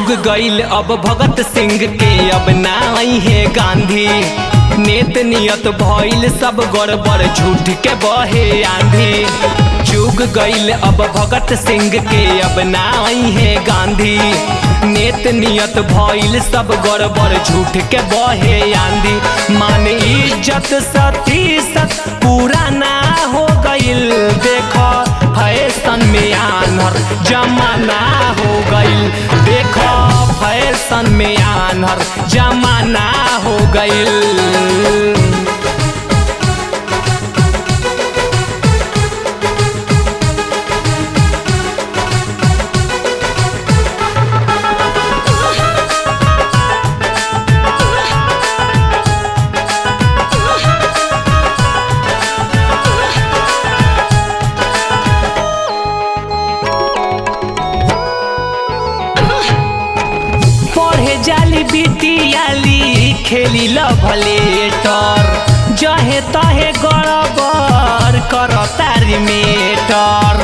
जुग गईल अब भगत सिंह के अब नाई है गांधी नेत नियत भइल सब गड़बड़ झूठ के बहे आंधी जुग गईल अब भगत सिंह के अब नाई है गांधी नेत नियत भइल सब गड़बड़ झूठ के बहे आंधी मान इज्जत सती सत पूरा ना हो गईल देखो फैशन में आनर जमाना हो गईल देखो फैशन में आनर जमाना हो गईल पढ़े जाली बिटियाली खेली लभलेटर जहे तहे गड़बड़ कर तारी मेटर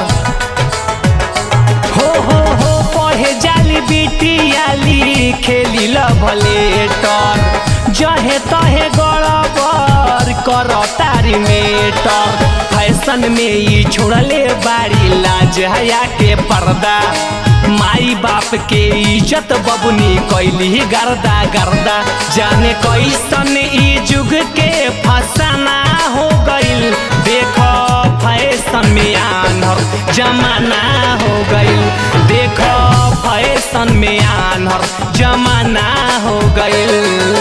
हो हो हो पढ़े जाली बिटियाली खेली लभलेटर जहे तहे गड़बड़ कर तारी मेटर फैशन में ई छोड़ले बाड़ी लाज हया के पर्दा माई बाप के इज्जत बबुनी कैली गर्दा गर्दा जाने कैसन ई जुग के फसाना हो गईल देखो फैशन में आनर जमाना हो गईल देखो फैशन में आनर जमाना हो गईल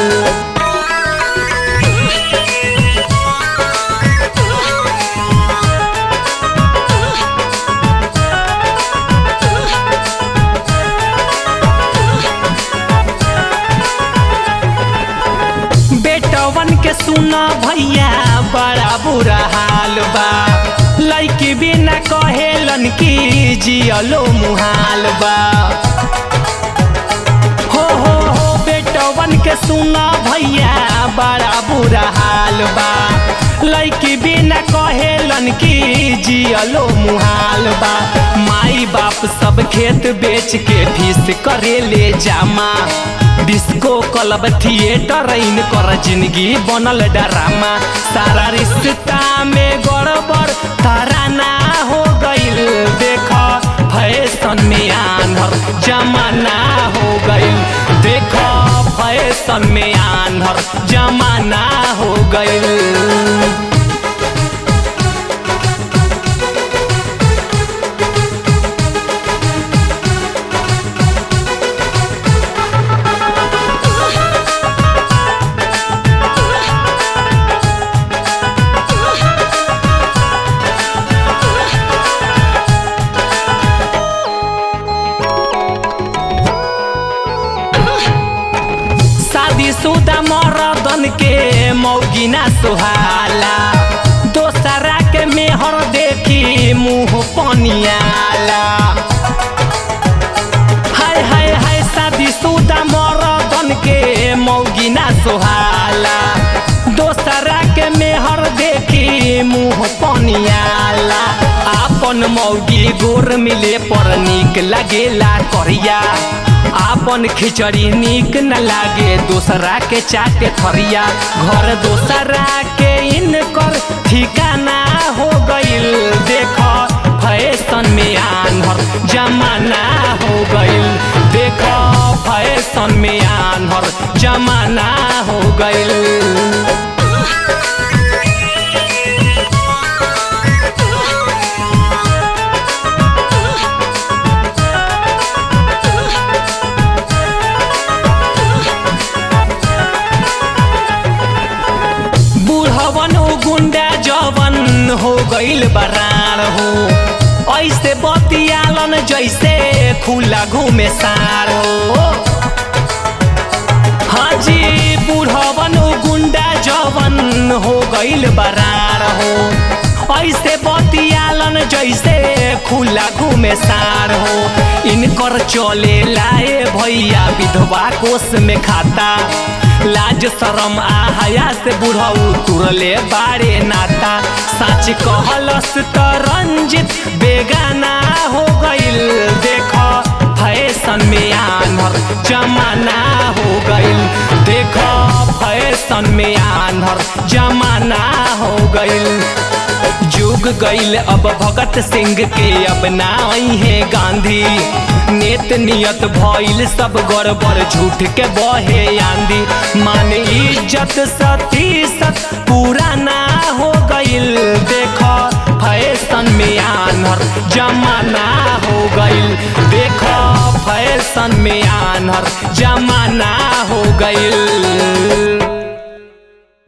बेटवन के सुना भैया बड़ा बुरा हाल बा लड़की बिना कहेलन की जियलो मुहाल बा हो हो हो बेटवन के सुना भैया बड़ा बुरा हाल बा लड़की बिना कहेलन की जियलो मुहाल बा माई बाप सब खेत बेच के फीस करे ले जामा डिस्को क्लब थिएटर इन कर जिंदगी बनल डरामा सारा रिश्ता में गड़बड़ तराना हो गईल देख फैशन में आन्हर जमाना हो गईल देख फैशन में आन्हर जमाना हो गईल शादीशुदा मरदन के मौगिना सुहाला दोसरा के मेहर देखी मुंह पनियाला हाय हाय हाय शादीशुदा मरदन के मौगिना सुहाला दोसरा के मेहर देखी मुंह पनियाला आपन मौगी गोर मिले पर निक लगेला करिया आपन खिचड़ी निक न लागे दूसरा के चाटे थरिया घर दूसरा के इनकर ठिकाना हो गईल देख फैशन में आन्हर जमाना हो गईल देख फैशन में आन्हर जमाना हो गईल बुढ़वन उ गुंडा जवन हो गईल बरार हो ऐसे बतियालन जैसे खुला घूमे सार हो हाजी बुढ़वन उ गुंडा जवन हो गईल बरार हो ऐसे बतियालन जैसे खुला घूमे सार हो इनकर चले लाए भैया विधवा कोष में खाता लाज शरम आ हया से बुढ़ऊ तुरले बारे नाता सच कहलस त रंजित बेगाना हो गईल देख फैशन में आन्हर जमाना हो गइल देखो फैशन में आन्हर जमाना हो गइल जुग गइल अब भगत सिंह के अब नाई है गांधी नेत नियत भइल सब गड़बड़ झूठ के बहे आंधी मान इज्जत सती सत पूरा ना हो गइल देखो फैशन में आन्हर जमाना हो गइल देखो फैशन में आन्हर जमाना हो गइल